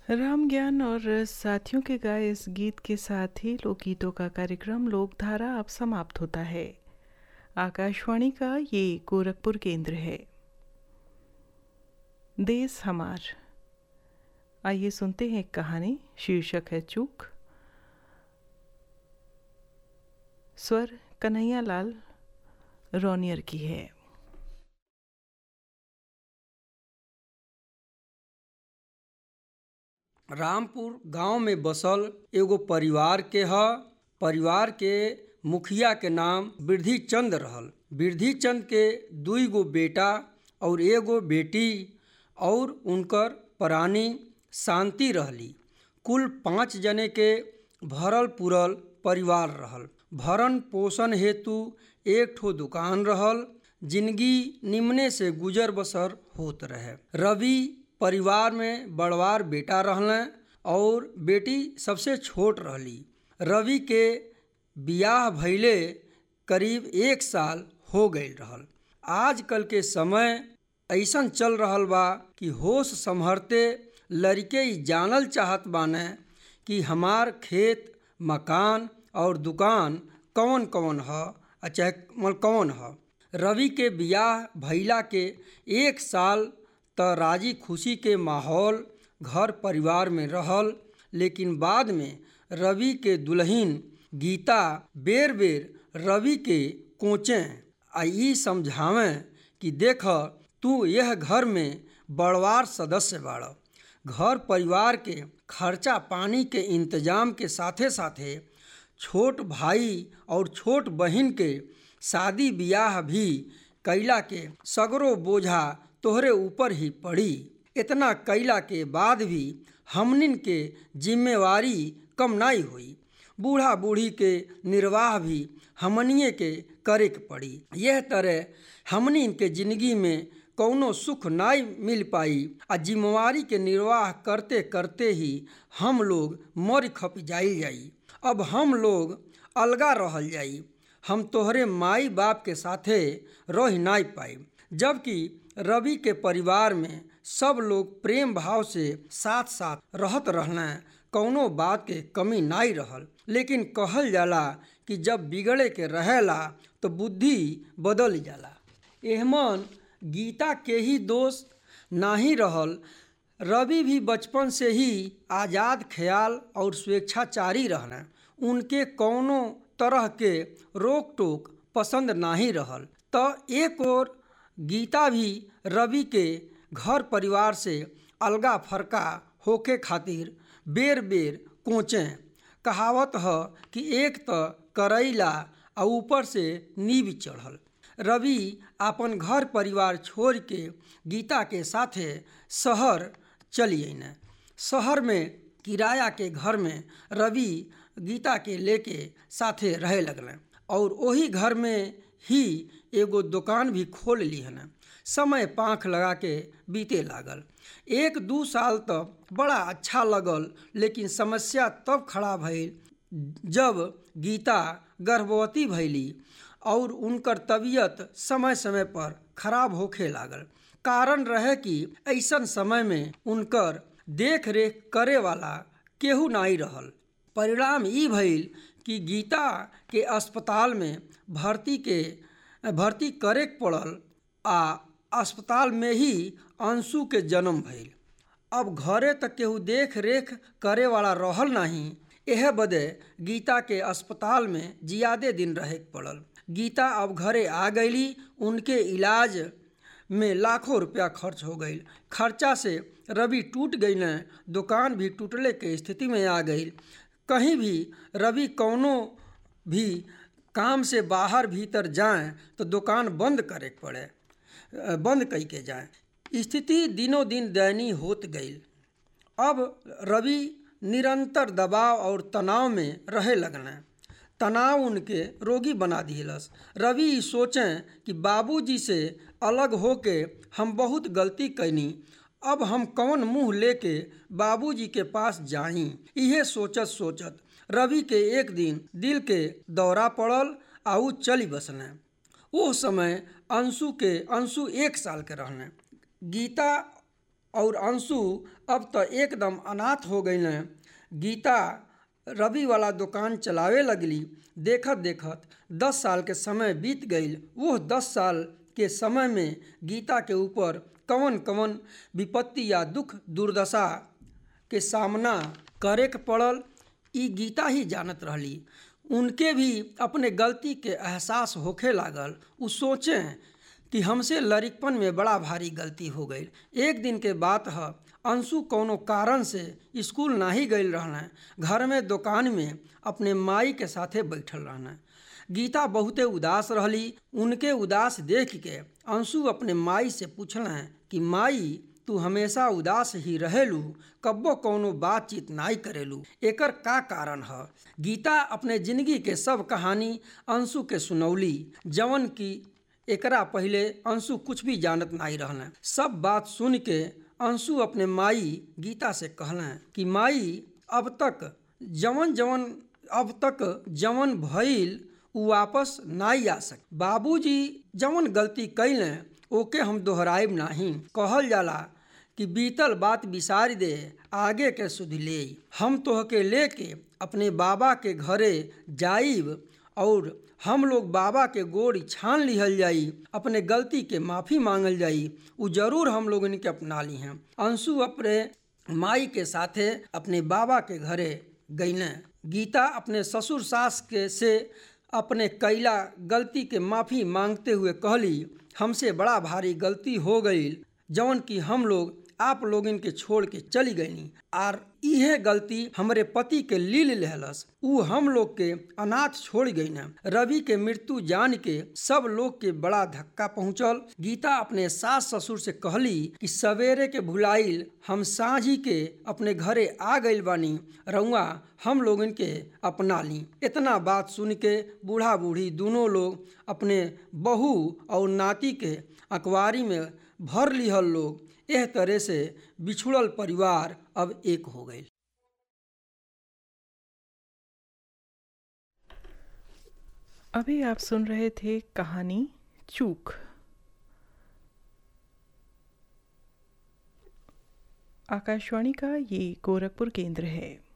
राम ज्ञान और साथियों के गाए इस गीत के साथ ही लोकगीतों का कार्यक्रम लोकधारा अब समाप्त होता है आकाशवाणी का ये गोरखपुर केंद्र है देश हमार आइए सुनते हैं एक कहानी शीर्षक है चूक स्वर कन्हैया लाल रोनियर की है रामपुर गांव में बसल एगो परिवार के ह परिवार के मुखिया के नाम वृद्धि चंद रहल वृद्धि चंद के दुई गो बेटा और एगो बेटी और उनकर प्राणी शांति रहली कुल पाँच जने के भरल पुरल परिवार रहल भरण पोषण हेतु एक ठो दुकान रहल जिंदगी निम्ने से गुजर बसर होत रहे रवि परिवार में बड़वार बेटा रहलें और बेटी सबसे छोट रहली रवि के बियाह भैले करीब एक साल हो गई रहल आजकल के समय ऐसन चल रहल बा कि होश संभरते लड़के ही जानल चाहत बाने कि हमार खेत मकान और दुकान कौन कौन ह चाहे मल कौन ह रवि के बियाह भैला के एक साल त राजी खुशी के माहौल घर परिवार में रहल लेकिन बाद में रवि के दुल्हन गीता बेर बेर रवि के कोचें आ ई समझावें कि देख तू यह घर में बड़वार सदस्य बाड़ घर परिवार के खर्चा पानी के इंतजाम के साथे साथे छोट भाई और छोट बहन के शादी बियाह भी कैला के सगरो बोझा तोहरे ऊपर ही पड़ी इतना कैला के बाद भी हमनिन के जिम्मेवारी कम नहीं हुई बूढ़ा बूढ़ी के निर्वाह भी हमनिए के करे के पड़ी यह तरह हमनिन के जिंदगी में कौनो सुख नहीं मिल पाई आ जिम्मेवारी के निर्वाह करते करते ही हम लोग मर खप जाई जाई अब हम लोग अलगा रहल जाई हम तोहरे माई बाप के साथे रह नहीं पाई जबकि रवि के परिवार में सब लोग प्रेम भाव से साथ साथ रहत रहना कौनो बात के कमी नहीं रहल लेकिन कहल जाला कि जब बिगड़े के रहेला तो बुद्धि बदल जाला एहमन गीता के ही दोस्त नाही रहल रवि भी बचपन से ही आज़ाद ख्याल और स्वेच्छाचारी रहना उनके कौनो तरह के रोक टोक पसंद नहीं रहल तो एक और गीता भी रवि के घर परिवार से अलगा फरका होके खातिर बेर बेर कोचें कहावत ह कि एक त करैला आ ऊपर से नीब चढ़ल रवि अपन घर परिवार छोड़ के गीता के साथे शहर चली अने शहर में किराया के घर में रवि गीता के लेके साथे रहे लगलें और वही घर में ही एगो दुकान भी खोल ली हन समय पाँख लगा के बीते लागल एक दू साल तक बड़ा अच्छा लगल लेकिन समस्या तब खड़ा भइल जब गीता गर्भवती भैली और उनकर तबीयत समय समय पर खराब होखे लागल कारण रहे कि ऐसन समय में उनकर देख रेख करे वाला केहू नहीं रहल परिणाम ई भइल कि गीता के अस्पताल में भर्ती के भर्ती करे पड़ल आ अस्पताल में ही अंशु के जन्म भइल अब घरे तक केहू देख रेख करे वाला रहल नहीं यह बदे गीता के अस्पताल में जियादे दिन रहे पड़ल गीता अब घरे आ गईली उनके इलाज में लाखों रुपया खर्च हो गई खर्चा से रवि टूट गई न दुकान भी टूटले के स्थिति में आ गई कहीं भी रवि कौनो भी काम से बाहर भीतर जाएं तो दुकान बंद करे पड़े बंद कई के जाएं स्थिति दिनों दिन दयनीय होत गई अब रवि निरंतर दबाव और तनाव में रहे लगने तनाव उनके रोगी बना दिलस रवि सोचें कि बाबूजी से अलग होके हम बहुत गलती कैनी अब हम कौन मुंह लेके बाबूजी के पास जाई इहे सोचत सोचत रवि के एक दिन दिल के दौरा पड़ल आ ऊ चली बसने वो समय अंशु के अंशु एक साल के रहने गीता और अंशु अब तो एकदम अनाथ हो गई न गीता रवि वाला दुकान चलावे लगली देखत देखत दस साल के समय बीत गई वो दस साल के समय में गीता के ऊपर कवन कवन विपत्ति या दुख दुर्दशा के सामना करे के पड़ल ई गीता ही जानत रहली उनके भी अपने गलती के एहसास होखे लागल उ सोचें कि हमसे लड़कपन में बड़ा भारी गलती हो गई एक दिन के बात है अंशु कोनो कारण से स्कूल ना ही गई रहना घर में दुकान में अपने माई के साथे बैठल रहना गीता बहुते उदास रहली उनके उदास देख के अंशु अपने माई से पूछल कि माई तू हमेशा उदास ही रहेलू कब्बो कोनो बातचीत नाई करेलू एकर का कारण है गीता अपने जिंदगी के सब कहानी अंशु के सुनौली जवन की एकरा पहले अंशु कुछ भी जानत नहीं रहना सब बात सुन के अंशु अपने माई गीता से कहलें कि माई अब तक जवन जवन अब तक जवन भइल उ वापस नाई आ सक बाबूजी जवन गलती कैलें ओके हम दोहराइब नाही कहल जाला कि बीतल बात बिसार दे आगे के सुध ले हम तोहके लेके अपने बाबा के घरे जाइब और हम लोग बाबा के गोड़ छान लिहल जाई अपने गलती के माफ़ी मांगल जाई उ जरूर हम लोग इनके अपना ली हैं अंशु अपने माई के साथे अपने बाबा के घरे गईलें गीता अपने ससुर सास के से अपने कैला गलती के माफ़ी मांगते हुए कहली हमसे बड़ा भारी गलती हो गई जौन कि हम लोग आप लोग इनके छोड़ के चली गईनी आर इहे गलती हमरे पति के लील लेहलस उ हम लोग के अनाथ छोड़ गई न रवि के मृत्यु जान के सब लोग के बड़ा धक्का पहुंचल गीता अपने सास ससुर से कहली कि सवेरे के भुलाइल हम साझी के अपने घरे आ गई बानी रउआ हम लोग इनके अपना ली इतना बात सुन के बूढ़ा बूढ़ी दोनों लोग अपने बहू और नाती के अखबारी में भर लिहल लोग एह तरह से बिछुड़ल परिवार अब एक हो गए अभी आप सुन रहे थे कहानी चूक आकाशवाणी का ये गोरखपुर केंद्र है